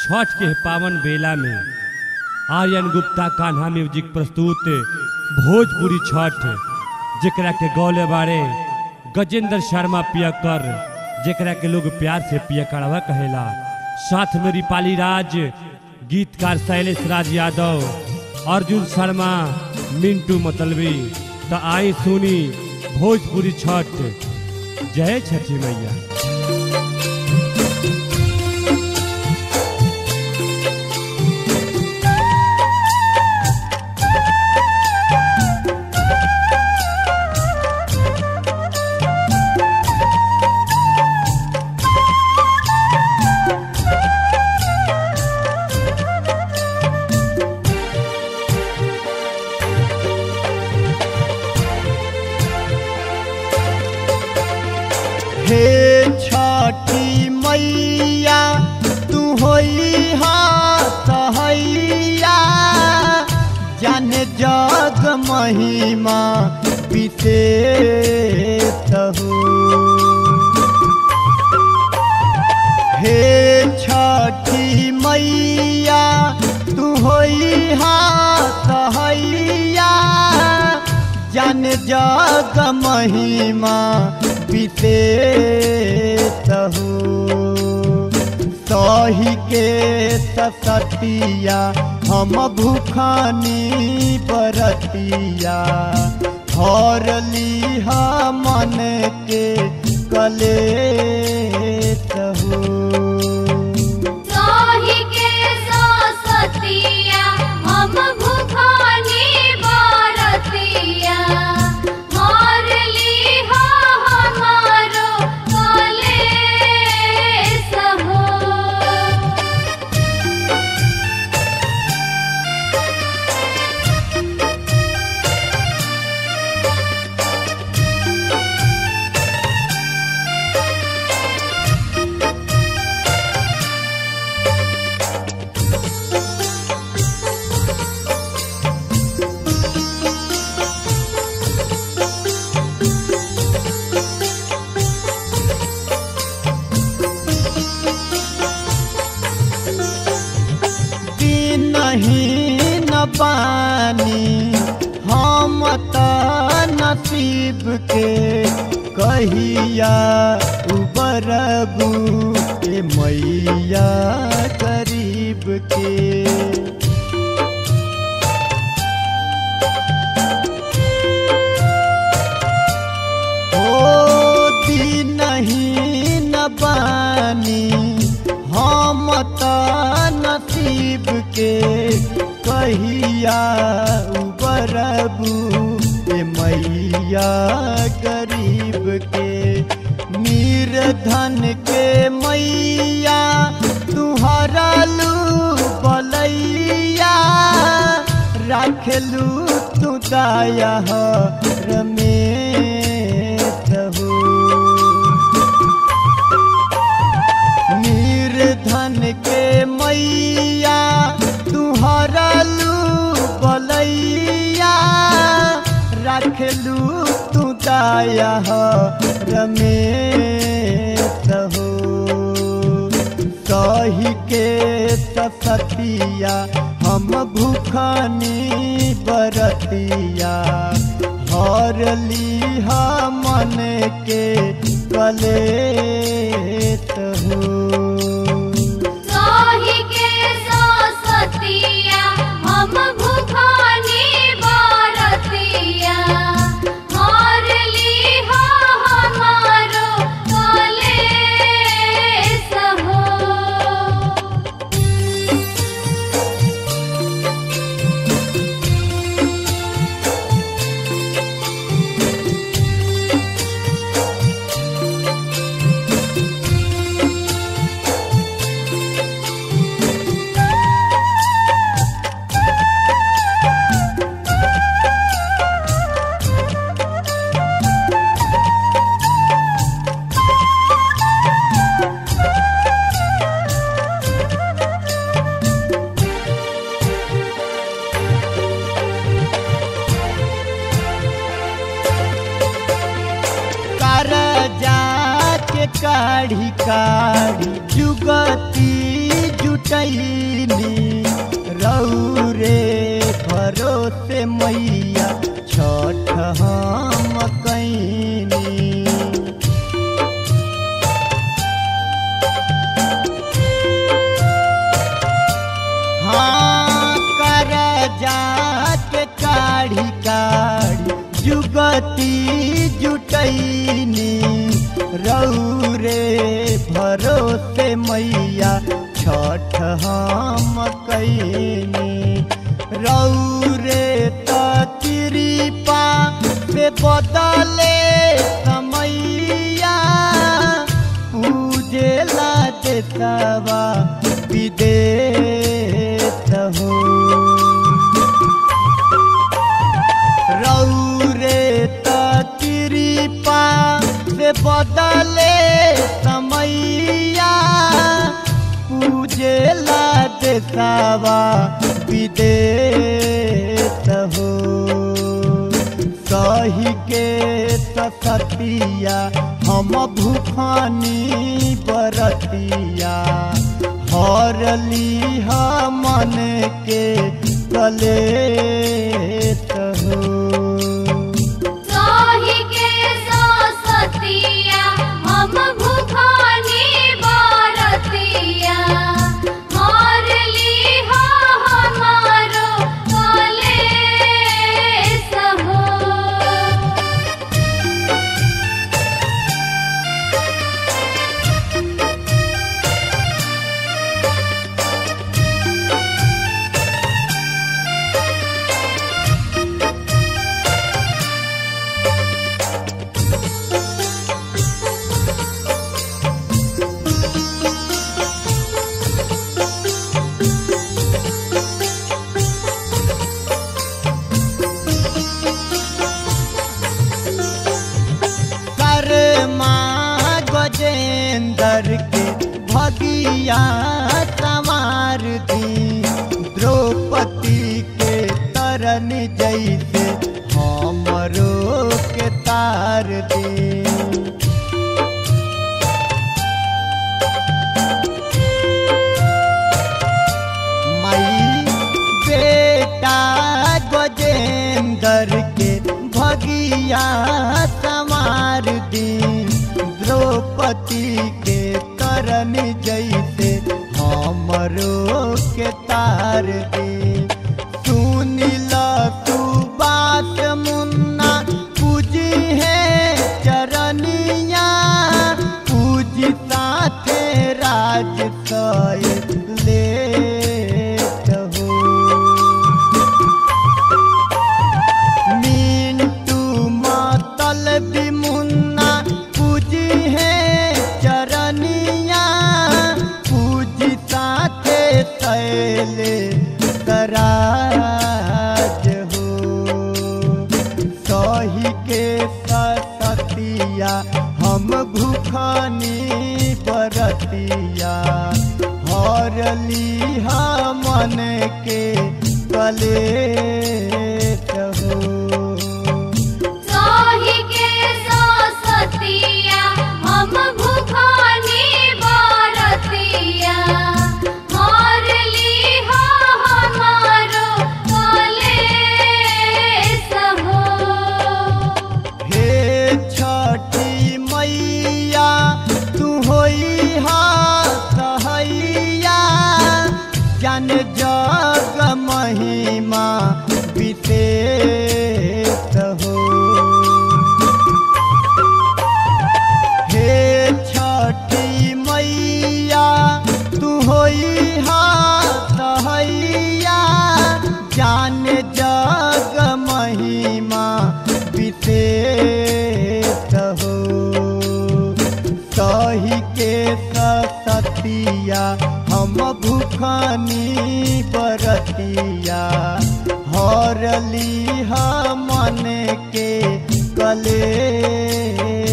छठ के पावन बेला में आर्यन गुप्ता कान्हा म्यूजिक प्रस्तुत भोजपुरी छठ जेकरा के गौले बारे गजेंद्र शर्मा पियकर जेकरा के लोग प्यार से पियकड़वा कहेला साथ में रिपाली राज गीतकार शैलेश राज यादव अर्जुन शर्मा मिंटू मतलबी तो आई सुनी भोजपुरी छठ जय छठी मैया हे छठी मैया तू होई हा सहैया जाने जग महिमा विशेष हो हे छठी मैया तू होई हा सहैया जन जग महिमा विशेष हो सही के सतिया हम भूखानी बरतिया हर लिहा मन के कलेश हो साही के सतिया हम भूखानी बारतिया मार लीहा हमारो कलेस हो नहीं न पानी हम त नसीब के कहिया उबरबू के मैया गरीब के होती नहीं न बानी हम त नसीब के कहिया उबरबू ए मैया गरीब के मीर धन के मैया तुहरा लू बलैया राखलू तू दाया रमेश हो निर्धन के मैया तुहरा लू बलैया रखलू तू दाया रमेश हो सही के सतिया हम भूखानी बरतिया हर लिहा मन के कलेत हो साही के सतिया हम भूखानी बारतिया मार लीहा हमारो कलेस हो काढ़ी काढ़ी जुगती जुटैल शक्ति जुटैनी रौरे भरोसे मैया छठ हम कैनी रौरे त कृपा से बदले समैया पूजेला देतवा विदेश हो रौरे त कृपा से बदले समैया पूजेला देखावा विदेश हो सही के सतिया हम भूखानी बरतिया हरली मन के कलेश हो साही के सतिया हम भूखानी बारतिया हार ली हमारो कलेस हो कर्मा गजेंद्र के भगिया संवार दी द्रौपदी के तरन जैसे हमरो के तार दी मई बेटा गजेंद्र के भगिया संवार दी द्रौपदी के करन जैसे हमरो के तार दे सुनिला तू बात मुन्ना पूजी है चरनिया पूजी साथे राज सय लेत हो मिंटू मातल भी मुन्ना पूजी है चरनिया पूजी साथे तैले तराज हो सही के सतिया हम भूखानी बरतिया हरली मन के कलेश हो साही के सतिया हम भूखानी बारतिया हार ली हमारो कलेस हो हे छठी मैया तू होई हा सहैया जन जग महिमा विशेष हो हे छठी मैया तू होई हा सहैया जान जग महिमा विशेष हो सही के सतिया हम भूखानी बरतिया हरली मन के कले